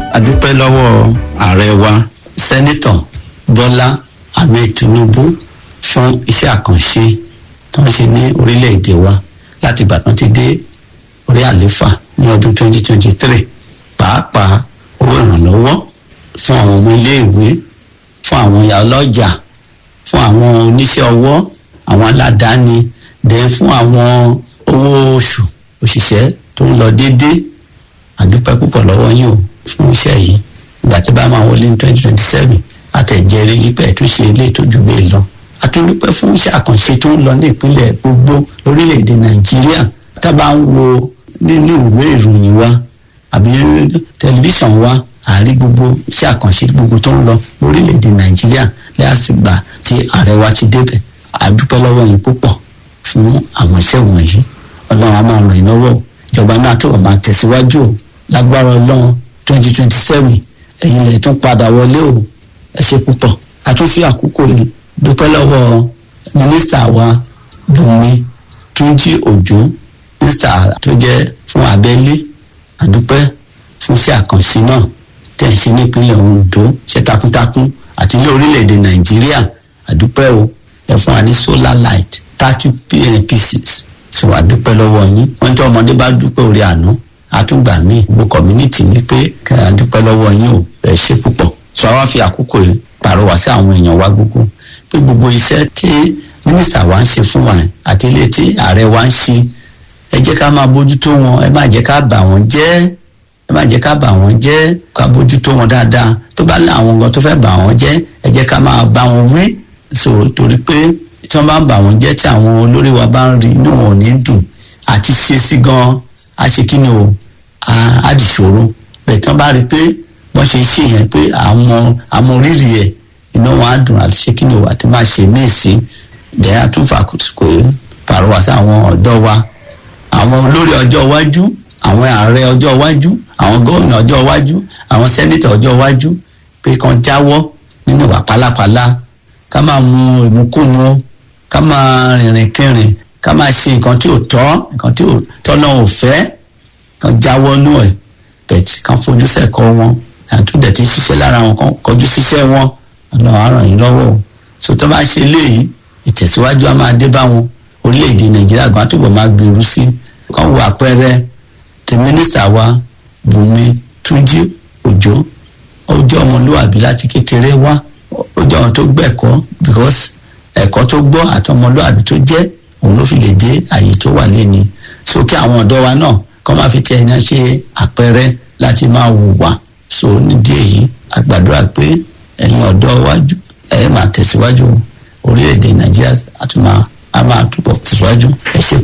adúpẹ́ lọ́wọ́ ààrẹ wa sẹ́nitọ̀ bọ́lá ahmed tinubu fún iṣẹ́ àkànṣe tó ń ṣe ní orílẹ̀-èdè wa láti ìgbà tán ti dé orí àléfà ní ọdún 2023 pàápàá owó ìrànlọ́wọ́ fún àwọn ọmọ iléèwé fún àwọn ìyá ọlọ́jà fún àwọn oníṣẹ́ ọwọ́ àwọn aládàáni dẹ̀ fún àwọn owó oṣù òṣìṣẹ́ tó ń lọ déédéé àdúpẹ́ púpọ̀ lọ́wọ́ yín o fún iṣẹ́ yìí ìgbà tí bá máa wọlé ní twenty twenty seven àtẹ̀jẹ́rẹ́ yípa ẹ̀túnṣe ilé ìtọ́jú bẹ́ẹ̀ lọ àtúndúpẹ́ fún iṣẹ́ àkànṣe tó ń lọ ní ìpínlẹ̀ gbogbo lórílẹ̀‐èdè nàìjíríà tá a bá ń wo nínú ìwé ìròyìn wa àbí tẹlifíṣàn wa àárí gbogbo iṣẹ́ àkànṣe gbogbo tó ń lọ lórílẹ̀‐èdè nàìjíríà lẹ́yàsìgbà tí ààrẹ wa ti débẹ̀ àdúpẹ́ lọ́wọ́ yín púpọ̀ fún àwọn iṣẹ́ wọ̀nyí ọlọ́run á máa ràn yín lọ́wọ́ ìjọba náà tó máa tẹ̀síwájú o lágbára ọlọ́run twenty twenty seven ẹ̀yin lè tún padà wọlé o ẹ ṣe púpọ̀ a tún fi àkókò yìí dúpẹ́ lọ́wọ́ mínísítà wa bùnmi túnjí òjò mínísítà tó jẹ́ fún abẹ́lé àdúpẹ́ fún iṣẹ́ àkànṣe náà tẹ̀ ń ṣe nípínlẹ̀ ondo ṣe takuntakun àti ní orílẹ̀-èdè nàìjíríà àdúpẹ́ o ẹ fún wa ní solar light thirty pieces so àdúpẹ́ lọ́wọ́ yín wọ́n tí ọmọdé bá dúpẹ́ orí àná àtúgbà míì gbogbo community ní pé kí a dúpẹ́ lọ́wọ́ yín o ẹ ṣe púpọ̀ so àwa fi àkókò yìí pàrọwà sí àwọn èèyàn wa gbogbo pé gbogbo iṣẹ́ tí mínísítà wa ń ṣe fún wa àti ilé tí ààrẹ wa ń ṣe ẹ jẹ́ ká máa bójútó wọn ẹ má jẹ́ ká bà wọ́n jẹ́ ẹ má jẹ́ ká bà wọ́n jẹ́ ká bójútó wọn dáadáa tó bá lé àwọn nǹkan tó fẹ́ bà wọ́n jẹ́ ẹ jẹ́ ká máa bá wọn wí so torí pé tí wọ́n bá ń bà wọ́n jẹ́ tí àwọn olórí wa bá ń rí inú wọn ò ní dùn àti ṣe sí gan a ṣe kí ni o á di ṣòro bẹ́ẹ̀ tí wọ́n bá rí pé wọ́n ṣe ṣe yẹn pé àwọn àmọ́ rírì ẹ̀ iná wọn á dùn àti ṣe kí ni o àti máa ṣe míì sí dẹ́yà tún fàkùtùkù pàrọwà sí àwọn ọ̀dọ́ wa àwọn olórí ọjọ́ iwájú àwọn ààrẹ ọjọ́ iwájú àwọn gómìnà ọjọ́ iwájú àwọn sẹ́nítọ̀ ọjọ́ iwájú pé kan jáwọ́ nínú ìwà pálapàla ká máa mu ìmúkúmu ká máa rìnrìn kírìn ká máa ṣe nǹkan tí ò tọ́ nǹkan tí tọ́nà ò fẹ́ kan jáwọ́ nú ẹ̀ bẹ̀tì kan fojú sẹ́kọ̀ wọn àtúndẹ̀ tí ṣiṣẹ́ lára wọn kan kọjú síṣẹ́ wọn ọ̀nà àràn yìí lọ́wọ́ o so tó bá ṣe léyìí ìtẹ̀síwájú á máa dé bá wọn orílẹ̀-èdè nàìjíríà gan túbọ̀ máa gbèrú sí kan wo àpẹẹrẹ tẹ mínísítà wa bùnmi túnjí òjò ó jẹ́ ọmọlúwàbí láti kékeré wá ó jẹ́ ọmọ tó gbẹ̀kọ́ because ẹ̀kọ́ tó gbọ́ àti ọmọlúwàbí tó jẹ́ òun ló fi lè dé àyè tó wà lẹ́ni so kí àwọn ọ̀dọ́ wa náà kọ́ máa fi tiẹ̀ náà ṣe àpẹẹrẹ láti máa hùwà so nídìí èyí àgbàdúrà pé ẹ̀yin ọ̀dọ́ wájú ẹ̀ máa tẹ̀síwájú orílẹ̀-èdè nàìjíríà àti máa a máa túbọ̀ tẹ̀síwájú ẹ ṣe